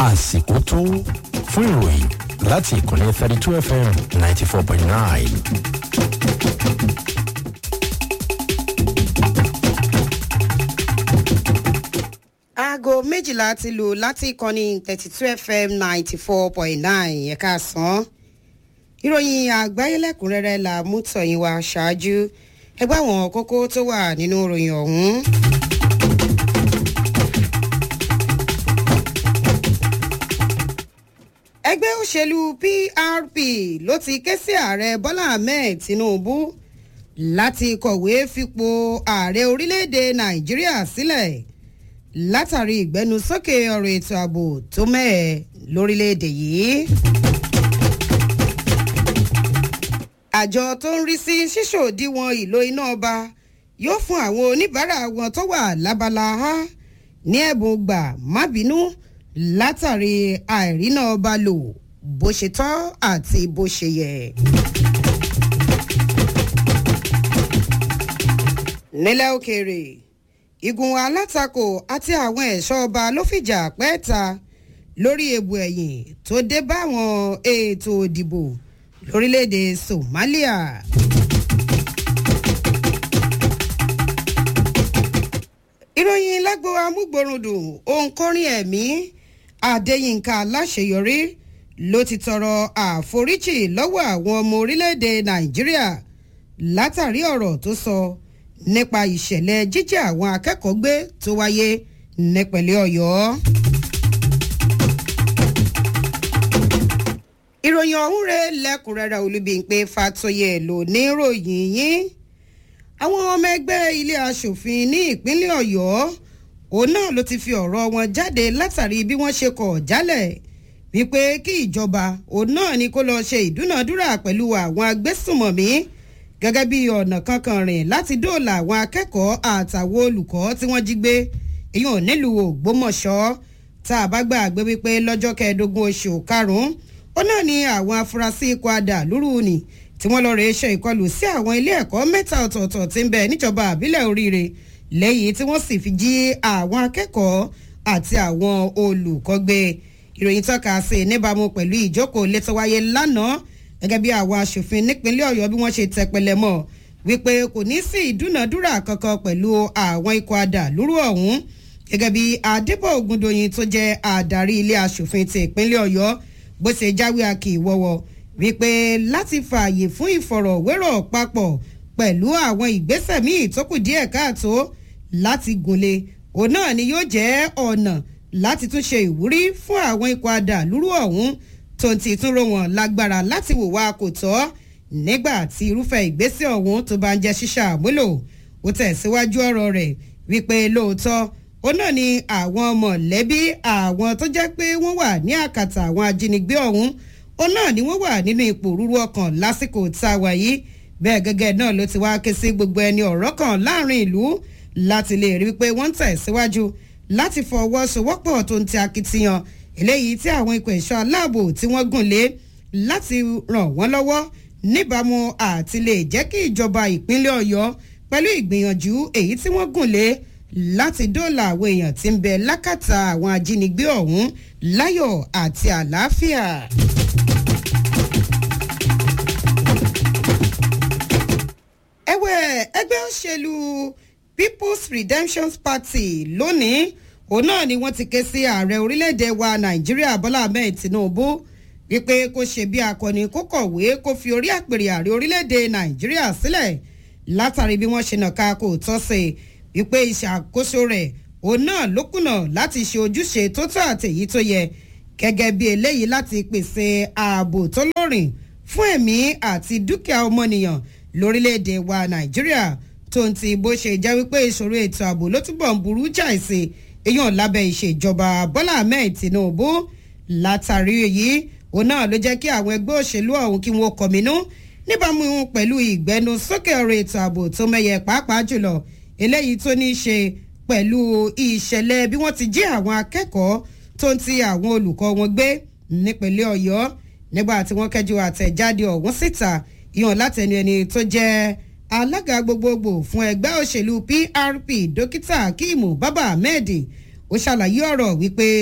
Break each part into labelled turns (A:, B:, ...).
A: àsìkò tó fún ìròyìn láti ìkànnì thirty two fm ninety four point nine.
B: aago méjìlá ti lù láti ìkànnì thirty two fm ninety four point nine ẹ̀ka sàn. ìròyìn àgbáyé lẹ́kùnrẹ́rẹ́ la mú tọ̀yìn wá ṣáájú ẹgbẹ́ àwọn kókó tó wà nínú ìròyìn ọ̀hún. ẹgbẹ́ òṣèlú prp ló ti ké sí ààrẹ bọ́lá ahmed tinubu láti kọ̀wé fipò ààrẹ orílẹ̀-èdè nàìjíríà sílẹ̀ látàrí ìgbẹnusókè ọ̀rọ̀ ètò ààbò tó mẹ́ẹ̀ lórílẹ̀-èdè yìí. àjọ tó ń rí sí ṣíṣòdiwọ̀n ìlò iná ọba yóò fún àwọn oníbàárà wọn tó wà lábala a ní ẹ̀bùn gbà má bínú látàrí àìríná ọba lò bó ṣe tọ́ àti bó ṣe yẹ. nílẹ̀ òkèèrè igun alátakò àti àwọn ẹ̀ṣọ́ ọba ló fìjà pẹ́ẹ́ta lórí egbò ẹ̀yìn tó dé báwọn ètò òdìbò lórílẹ̀‐èdè somalia. ìròyìn lágbo amúgbòrúndùn òǹkọrin ẹ̀mí adéyínká aláṣeyọrí ló ti tọrọ àforíjì lọ́wọ́ àwọn ọmọ orílẹ̀‐èdè nàìjíríà látàrí ọ̀rọ̀ tó sọ nípa ìṣẹ̀lẹ̀ jíjẹ́ àwọn akẹ́kọ̀ọ́ gbé tó wáyé nípẹ̀lẹ́ ọ̀yọ́. ìròyìn ọ̀hún rẹ̀ lẹ́kùnrẹ́rẹ́ olúbíńpé fatoyè ló ní ròyìn yín àwọn ọmọ ẹgbẹ́ ilé asòfin ní ìpínlẹ̀ ọ̀yọ́ òun náà ló ti fi ọ̀rọ̀ wọn jáde látàrí bí wọ́n ṣe kọ̀ jálẹ̀ wípé kí ìjọba òun náà ni kó lọ ṣe ìdúnàdúrà pẹ̀lú àwọn agbésùmọ̀mí gẹ́gẹ́ bí ọ̀nà kankan rìn láti dóòlà àwọn akẹ́kọ̀ọ́ àtàwọn olùkọ́ tí wọ́n jí gbé èyàn nílùú ògbómọ̀ṣọ́ tá a bá gbàgbé wípé lọ́jọ́ kẹẹ̀ẹ́dógún oṣù karùn-ún ó náà ní àwọn afurasí ikọ̀ adà lúrú ni tí wọ́n lọ́ọ́ rẹ̀ ṣe ìkọlù sí àwọn ilé ẹ̀kọ́ mẹ́ta ọ̀tọ̀ọ̀tọ̀ tí ń bẹ níjọba àbílẹ̀ oríire lẹ́yìn tí wọ́n sì fi jí àwọn akẹ́kọ̀ọ́ àti àwọn olùkọ́ gbé ìròyìn tọ́ka sí níbàámu pẹ̀lú ìjókòó létọ́ wáyé lánàá gẹ́gẹ́ bí àwọn aṣòfin nípínlẹ̀ ọ̀yọ́ bí wọ́n ṣe tẹpẹlẹ mọ́ wípé kò ní sí ìdúnàdúrà kankan pẹ̀lú àwọn ikọ̀ adà lúrú ọ̀hún gẹ́gẹ́ bí adébọ̀ ògùndòyìn tó jẹ́ adarí ilé aṣòfin ti ìpínlẹ̀ ọ̀yọ́ bó ṣe jáwé akì ìwọ́wọ́ wípé láti fààyè fún ìfọ̀rọ̀wérọ̀ papọ̀ pẹ̀lú àwọn ìgbésẹ̀ míì tó kù díẹ̀ káàtó láti gúnlé òun náà ni yóò jẹ́ ọ̀nà láti tún ṣe ìwúrí fún àwọn ikọ̀ adà lúrú ọ̀hún tó ń ti tún ró wọn lágbára láti wò wá kò tọ́ nígbà tí irúfẹ́ ìgbésẹ̀ ọ̀hún tó bá ń jẹ́ ṣíṣà àmúlò ó tẹ̀síwájú ọ̀rọ̀ rẹ̀ wípé lóòótọ́ ó náà ni àwọn mọ̀lẹ́bí àwọn tó jẹ́ pé wọ́n wà ní àkàtà àwọn ajínigbé ọ̀hún ó náà ni wọ́n wà nínú ipò rúru ọkàn lásìkò tá a wà yìí bẹ́ẹ̀ gẹ́gẹ́ náà ló ti wá ké sí gbogbo ẹni ọ̀rọ̀ kan láàrin ìlú láti lè rí wípé wọ́n ń tẹ̀síwájú láti fọwọ́sowọ́pọ̀ tó ń ti akitiyan eléyìí tí àwọn ikọ̀ ẹ̀ṣọ́ aláàbò tí wọ́n gùn lé láti ràn wọ́n lọ́wọ́ níbàámu àti lè jẹ́ kí ìjọba ìpínlẹ̀ ọ̀yọ́ pẹ̀lú ìgbìyànjú èyí tí wọ́n gùn lé láti dóòlà àwọn èèyàn tí ń bẹ lákàtà àwọn ajínigbé ọ̀hún láyọ̀ àti àlàáfíà. ẹ̀wẹ̀ ẹgbẹ́ òṣèlú people's redemption party lónìí òun náà ni wọ́n ti ké sí ààrẹ orílẹ̀-èdè wa nàìjíríà bọ́lá ahmed tinubu wípé kó ṣe bí akọni kó kọ̀wé kó fi orí àpèrè ààrẹ orílẹ̀-èdè nàìjíríà sílẹ̀ látàrí bí wọ́n ṣe nàka kò tọ́ sí wípé ìṣàkóso rẹ̀ òun náà ló kùnà láti ṣe ojúṣe tó tọ́ àtẹ̀yí tó yẹ gẹ́gẹ́ bí eléyìí láti pèsè ààbò tó lórin fún ẹ̀mí àti dúkìá ọmọnìyàn lórílẹ̀‐èdè wa nàìjíríà tó ń ti bó ṣe jẹ́ wípé ìṣòro ètò ààbò ló túbọ̀ ń burú jáì sí èèyàn lábẹ́ ìṣèjọba bọ́lá ahmed tinubu látàrí èyí òun náà ló jẹ́ kí àwọn ẹgbẹ́ òṣèlú ọ̀hún kí wọ́n kọ̀mínú níbàámu pẹ̀lú ìgbẹ́nu sókè ọ̀rọ̀ ètò ààbò tó mẹ́yẹ pàápàá jùlọ eléyìí tó ní í ṣe pẹ̀lú ìṣẹ̀lẹ̀ bí wọ́n ti jí àwọn akẹ́kọ̀ọ́ tó ń ti àwọn olùkọ́ wọn gbé nípínlẹ̀ ọ̀yọ́ nígbà tí wọ́n kẹ́jú àtẹ̀jáde ọ̀hún síta ìhàn látẹnu ẹni tó jẹ́ alága gbogbogbò fún ẹgbẹ́ òṣèlú prp dókítà akíìmù bábà ahmed ó ṣàlàyé ọ̀rọ̀ wípé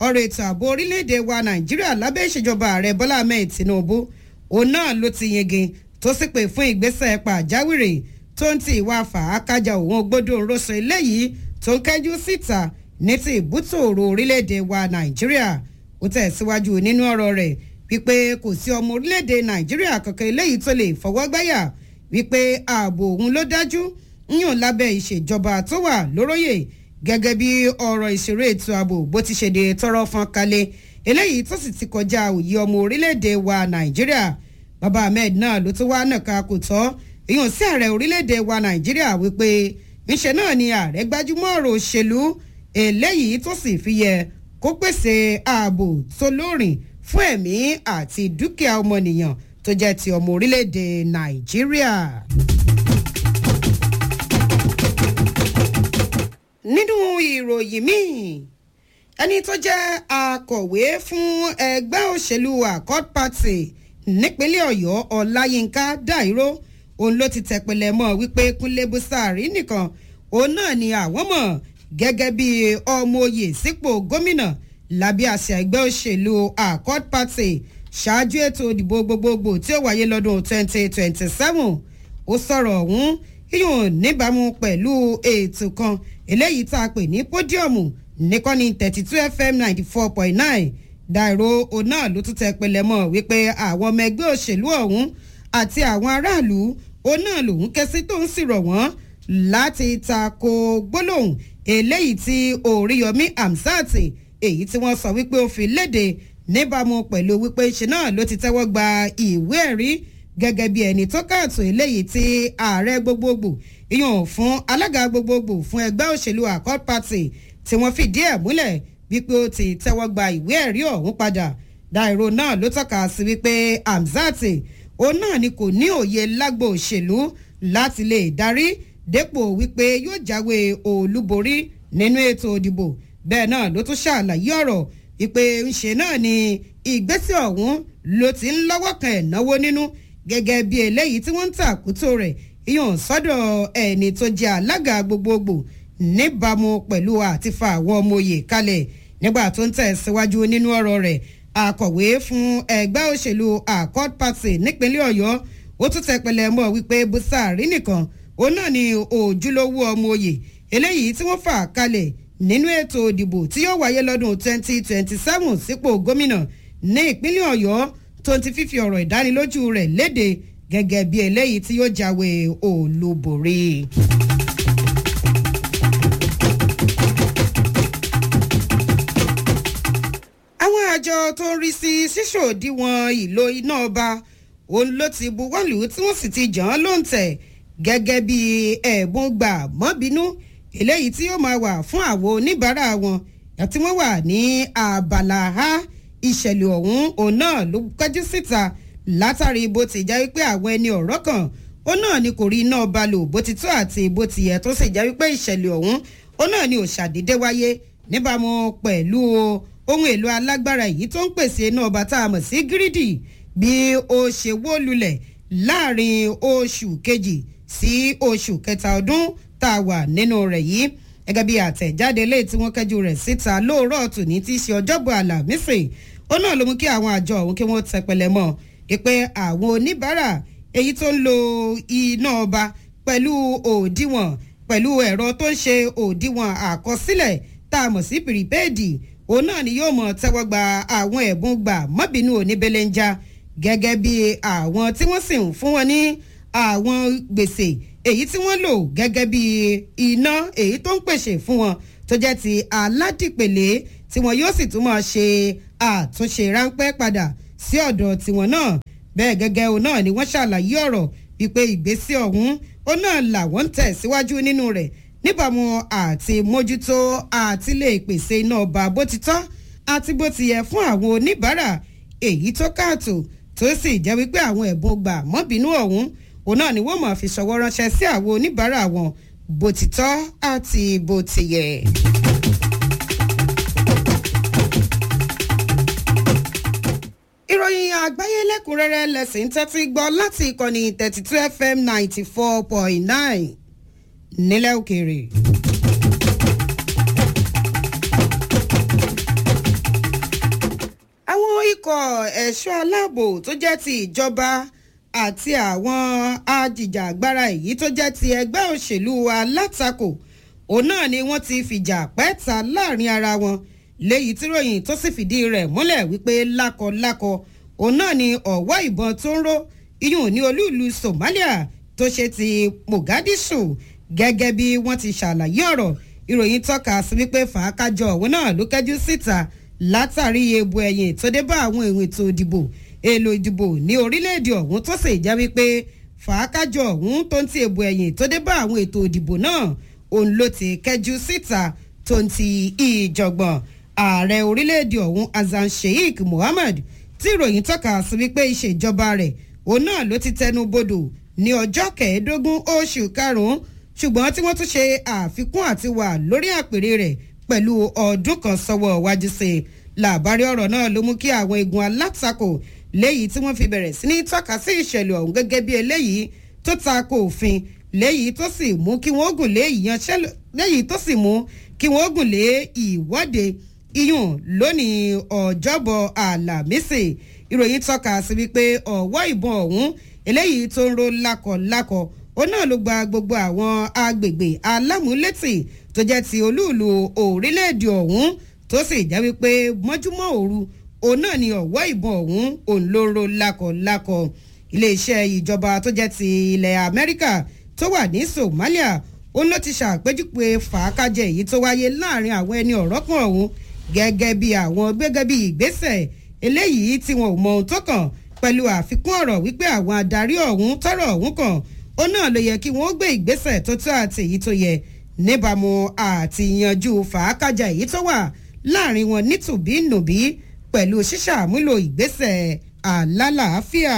B: ọ̀rọ̀ ètò ààbò orílẹ̀-èdè wa nàìjíríà lábẹ́ ìṣèjọba ààrẹ bọ́lá ahmed tinubu òun náà ló ti yege tó sì pè fún ìgbésẹ̀ pàjáwìrì tó ń ti ìwà fàákájà òun gbódò ńrọ́sọ eléyìí tó ń kẹ́jú síta ní ti ìbútòòrò orílẹ̀-èdè wa nàìjíríà ó tẹ̀síwájú nínú ọ̀rọ̀ rẹ̀ wípé kò sí ọmọ orílẹ̀-èdè nàìjíríà kankan eléyìí tó lè fọwọ́ gbáyà wípé ààbò òun ló dájú ń yàn lábẹ́ ìṣèjọba tó wà lóróyè gẹ́gẹ́ bí ọ̀rọ̀ ìṣeré ètò ààbò bó ti ṣe de tọrọ fọn kalẹ̀ eléyìí tó sì ti kọjá òye ọmọ orílẹ̀-èdè wa nàìjíríà baba ahmed náà ló tún wá nàka kò tọ́ èèyàn sí ààrẹ orílẹ̀-èdè wa nàìjíríà wípé ńṣe náà ni ààrẹ gbájúmọ́ ọ̀rọ̀ òṣèlú eléyìí tó sì fi yẹ kó pèsè ààbò tó lóòrìn fún ẹ̀mí àti dúkìá ọmọnìyàn tó jẹ́ ti ọmọ orílẹ̀-èdè nàìjíríà. nínú ìròyìn míì ẹni tó jẹ́ akọ̀wé fún ẹgbẹ́ òṣèlú accord party nípínlẹ̀ ọ̀yọ́ ọláyínká dàíró òun ló ti tẹ̀pẹ̀lẹ̀ mọ́ wípé kúnlé bùsàárì nìkan òun náà ni àwọn mọ̀ gẹ́gẹ́ bí ọmọ oyè sípò gómìnà lábẹ́ àṣà ẹgbẹ́ òṣèlú accord party ṣáájú ètò ìdìbò gbogbogbò tí ó wáyé lọ́dún 2027 ó sọ̀rọ̀ ọ̀hún yíyùn níbàámu pẹ̀lú ètò kan eléyìí tá a pè ní pódíọ̀mù nìkọ́ni thirty two fm ninety four point nine dàìrò òun náà ló tún tẹ pẹlẹ mọ́ wípé àwọn ọmọ ẹgbẹ́ òṣèlú ọ̀hún àti àwọn aráàlú òun náà lòun kẹsí tó ń sì rọ̀ wọ́n láti tako gbólóhùn eléyìí tí oríyọmí amsat èyí tí wọ́n sọ wípé ó fi léde níbàámu pẹ̀lú wípé ṣe náà ló ti tẹ́wọ́ gba ìwé ẹ̀rí gẹ́gẹ́ bí ẹni tó káàtó eléyìí tí ààrẹ gbogbogbò ìyàn fún alága gbogbogbò fún ẹgbẹ́ òṣèlú accord party tí wọ́n fìdí ẹ̀ múlẹ̀ wípé ó ti tẹ́wọ́ gba ìwé ẹ̀rí ọ̀hún padà dairo náà ló tọ́ka sí wípé amzat òun náà ni kò ní òye lágbo òṣèlú láti lè darí dépò wípé yóò jáwé olúborí nínú ètò òdìbò bẹ́ẹ̀ náà ló tún ṣàlàyé ọ̀rọ̀ wípé ńṣe náà ni ìgbésẹ̀ ọ̀hún ló ti ń lọ́wọ́ kan ẹ̀ náwó nínú gẹ́gẹ́ bí eléyìí tí wọ́n ń tàkútò rẹ̀ ìyọ̀n sọ́dọ̀ ẹni tó jẹ́ alága gbogbogbò níbàámu pẹ̀lú àtifa àwọn ọmọ òye kalẹ̀ nígbà tó ń tẹ̀síwájú nínú ọ̀rọ̀ rẹ̀ akọ̀wé fún ẹgbẹ́ òṣèlú accord party nípínlẹ̀ ọ̀yọ́ ó tún tẹpẹlẹ mọ́ wípé busari nìkan òun náà ni òjúlówó ọmọ òye eléyìí tí wọ́n fà kalẹ̀ nínú ètò ìdìbò tí yóò wáyé lọ́dún 2027 sípò gómìnà ní ìpínlẹ̀ ọ̀yọ́ tó ti fífi ọ̀rọ̀ ìdánilójú rẹ̀ léde gẹ́gẹ́ bí eléyìí tí yóò jáwé olúborí. àwọn àjọ tó ń rí sí ṣíṣòdiwọ̀n ìlò iná ọba òun ló ti buwọ́lù tí wọ́n sì ti jàn án lóǹtẹ̀ gẹ́gẹ́ bí ẹ̀bùn gbà mọ́bínú eléyìí tí yóò máa wà fún àwọn oníbàárà wọn àti wọ́n wà ní abala a ìṣẹ̀lẹ̀ ọ̀hún òun náà ló kájú síta látàrí bó ti já wípé àwọn ẹni ọ̀rọ̀ kan ó náà ni kò rí iná ọba lò bó ti tó àti bó ti yẹ tó sì já wípé ìṣẹ̀lẹ̀ ọ̀hún ó náà ni ò ṣàdédé wáyé níbàámu pẹ̀lú ohun èlò alágbára yìí tó ń pèsè iná ọba tá a mọ̀ sí gírídì bí ó ṣe wó lulẹ̀ láàrin oṣù kejì sí oṣù kẹta ọdún tá a wà nínú rẹ̀ yìí gẹ́gẹ́ bí àtẹ̀jáde lé tí wọ́n kẹ́jú rẹ̀ síta lóòrọ̀ tòní tí í ṣe ọjọ́bọ̀ àlàmísì ó náà ló mú kí àwọn àjọ ọ̀hún kí wọ́n tẹpẹlẹ mọ́ pé àwọn oníbàárà èyí tó ń lo iná ọba pẹ̀lú òdiwọ̀n pẹ̀lú ẹ̀rọ tó ń ṣe òdiwọ̀n àkọsílẹ̀ tá a mọ̀ sí pìrìpéèdì òun náà ni yóò mọ̀ tẹ́wọ́ gba àwọn ẹ̀bùn gbà mọ́bìnú oníbelenja gẹ́gẹ́ bí àwọn tí wọ́n sì ń fún wọn ní àwọn gbèsè èyí tí wọ́n lò gẹ́gẹ́ bí iná èyí tó ń pèsè fún wọn tó jẹ́ ti aládìpèlé tí wọn yóò sì tún máa ṣe àtúnṣe ráńpẹ́ padà sí ọ̀dọ̀ tiwọn náà bẹ́ẹ̀ gẹ́gẹ́ òun náà ni wọ́n ṣàlàyé ọ̀rọ̀ wípé ìgbésí ọ̀hún ó náà làwọn ń tẹ̀síwájú nínú rẹ̀ níbàámu àti mójútó àti lè pèsè iná ọba bó ti tọ́ àti bó ti yẹ fún àwọn oníbàárà èyí tó káàtó tó sì jẹ́ wípé àwọn ẹ̀bùn gbà mọ́bìnú ọ̀hún òun náà ni wọ́n máa fi ṣọwọ́ ránṣẹ́ sí àwọn oníbàárà wọn bó ti tọ́ àti bó ti yẹ. ìròyìn àgbáyé lẹ́kùnrẹ́rẹ́ lẹ́sìn tẹ́tí gbọ́ láti ìkànnì thirty two fm ninety four point nine nílẹ̀ òkèèrè. ikọ̀ ẹ̀ṣọ́ aláàbò tó jẹ́ ti ìjọba àti àwọn ajìjàgbara èyí tó jẹ́ ti ẹgbẹ́ òṣèlú alátakò òun náà ni wọ́n ti fìjà pẹ́ta láàrin ara wọn léyìí tí ròyìn tó sì fìdí rẹ̀ múlẹ̀ wípé lákọlákọ òun náà ni ọ̀wọ́ ìbọn tó ń ró iyùn ní olúùlú Somalia tó ṣe ti Mogadishu gẹ́gẹ́ bí wọ́n ti ṣàlàyé ọ̀rọ̀ ìròyìn tọ́ka sí wípé fàákájọ òun náà ló kẹ́jú síta látàrí ebu ẹ̀yìn tó dé bá àwọn èrò ètò ìdìbò èlò ìdìbò ní orílẹ̀-èdè ọ̀hún tó sì jẹ́ wípé fàákájọ ọ̀hún tó ń ti ebu ẹ̀yìn tó dé bá àwọn ètò ìdìbò náà òun ló ti kẹ́jú síta tó ń ti ìjọ̀gbọ̀n ààrẹ orílẹ̀-èdè ọ̀hún Hassan Sheikh Mohammed tí ìròyìn tọ́ka sí wípé ìṣèjọba rẹ̀ òun náà ló ti tẹnu bodò ní ọjọ́ kẹẹ̀ẹ́dógún oṣù karùn-ún ṣùgbọ́n tí wọ́n tún ṣe àfikún àti wà lórí àpèrè rẹ̀ pẹ̀lú ọdún kan sọ́wọ́ wájú sí i làbárí ọ̀rọ̀ náà ló mú kí àwọn igun alátakò léyìí tí wọ́n fi bẹ̀rẹ̀ sí ní tọ́ka sí ìṣẹ̀lẹ̀ ọ̀hún gẹ́gẹ́ bí eléyìí tó ta ko òfin léyìí tó sì mú kí wọ́n gùn lé ìyanṣẹ́lẹ̀ léyìí tó sì mú kí wọ́n gùn lé ìwọ́de iyùn lónìí ọjọ́bọ̀ àlàmísì ìròyìn tọ́ka sí wípé ọ̀wọ́ ìbọn ọ̀hún eléyìí tó ń ro lákọ̀lákọ̀ ó náà ló gba gbogbo àwọn agbègbè alámúlétì tó jẹ́ ti olúùlú orílẹ̀-èdè ọ̀hún tó sì jẹ́ wípé mọ́júmọ́ òru òun náà ni ọ̀wọ́ ìbọn ọ̀hún òun ló ro lákọ̀lákọ̀ iléeṣẹ́ ìjọba tó jẹ́ ti ilẹ̀ Amẹ́ríkà tó wà ní Somalia òun ló ti ṣàpèjúwe fàákàjẹ èyí tó wáyé láàrin àwọn ẹni ọ̀rọ̀ kan ọ̀hún gẹ́gẹ́ bí àwọn gẹ́gẹ́ bí ìgbésẹ̀ eléyìí tí wọn ò mọ ohun tó kàn pẹ̀lú àfikún ọ̀rọ̀ wípé àwọn adarí ọ̀hún tọ́rọ̀ ọ̀hún kàn ó náà ló yẹ kí wọ́n gbé ìgbésẹ̀ tó tó àti èyí tó yẹ níbàámu àti yanjú fàákàjà èyí tó wà láàrin wọn nítùbí nùbí pẹ̀lú ṣíṣàmúlò ìgbésẹ̀ àlálàáfíà.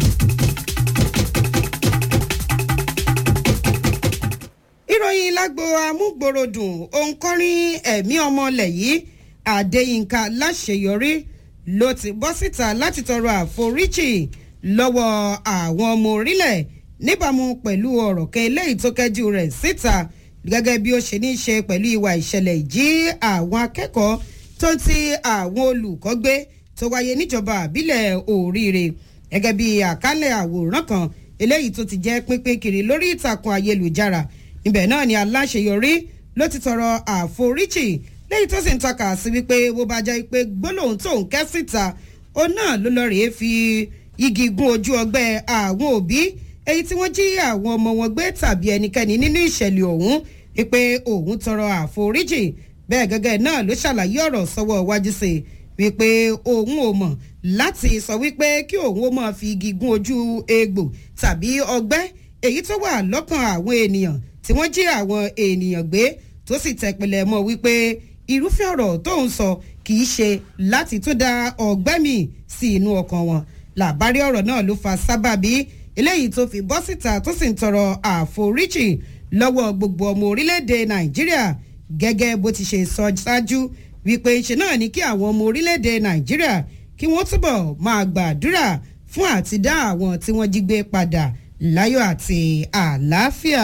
B: ìròyìn lágbo amúgbòròdùn òǹkọrin ẹ̀mí ọmọlẹ̀ yìí Adéyínká láṣeyọrí ló ti bọ́ síta láti tọrọ àforíjì lọ́wọ́ àwọn ọmọ orílẹ̀ níbàámu pẹ̀lú ọ̀rọ̀ kan eléyìí tó kẹ́jú rẹ̀ síta gẹ́gẹ́ bí ó ṣe ní í ṣe pẹ̀lú ìwà ìṣẹ̀lẹ̀ ìjí àwọn akẹ́kọ̀ọ́ tó ń ti àwọn olùkọ́ gbé tó wáyé níjọba àbílẹ̀ òríire gẹ́gẹ́ bí àkálẹ̀ àwòrán kan eléyìí tó ti jẹ́ pínpín kiri lórí ìtàkùn ayélujára ibẹ̀ náà ni aláṣeyọrí ló ti tọrọ àforíjì lẹ́yìn tó sì ń tọ́ka sí wípé bó bá jẹ́ pé gbólóhùn tó ń kẹ́ síta ó náà ló lọ rèé fi igi gún ojú ọgbẹ́ àwọn òbí èyí tí wọ́n jí àwọn ọmọ wọn gbé tàbí ẹnikẹ́ni nínú ìṣẹ̀lẹ̀ ọ̀hún wípé òun tọrọ àforíjì bẹ́ẹ̀ gẹ́gẹ́ náà ló ṣàlàyé ọ̀rọ̀ sọ́wọ́ wájú sí i wípé òun ò mọ̀ láti sọ wípé kí òun ó máa fi igi gún ojú egbò tàbí ọgbẹ́ èyí tó wà lọ́kàn àwọn ènìyàn tí wọ́n jí àwọn ènìyàn gbé tó sì tẹ̀pẹ̀lẹ̀ mọ́ wípé irúfẹ́ ọ̀rọ̀ tó ń sọ kì í ṣe láti tún da ọgbẹ́ mi sí inú ọkàn wọn làbárí ọ̀rọ̀ náà ló fa sábàbí eléyìí tó fi bọ́ síta tó sì ń tọrọ àforíjì lọ́wọ́ gbogbo ọmọ orílẹ̀-èdè nàìjíríà gẹ́gẹ́ bó ti ṣe sọ ṣáájú wípé ṣe náà ní kí àwọn ọmọ orílẹ̀-èdè nàìjíríà kí wọ́n túbọ̀ máa gbàdúrà fún àti dá àwọn tí wọ́n jí gbé padà láyọ̀ àti àlàáfíà.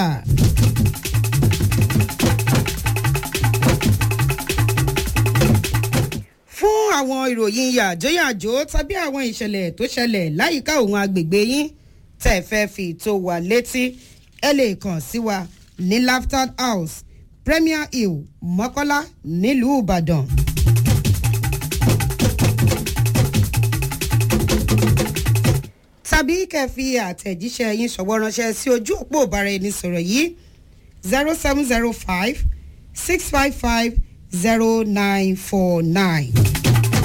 B: fún àwọn ìròyìn yàjóyàjó tàbí àwọn ìṣẹ̀lẹ̀ tó ṣẹlẹ̀ láyìíká òun agbègbè yín tẹ̀ fẹ́ fi tó wa létí ẹ lè kàn sí wa ní Laughter House Premier Hill Mọ́kọ́lá nílùú Ìbàdàn. tàbí kẹ́ fi àtẹ̀jíṣẹ́ yín ṣọwọ́ ránṣẹ́ sí ojú òpó ìbáraẹnisọ̀rọ̀ yìí zero seven zero five six five five zero nine four nine.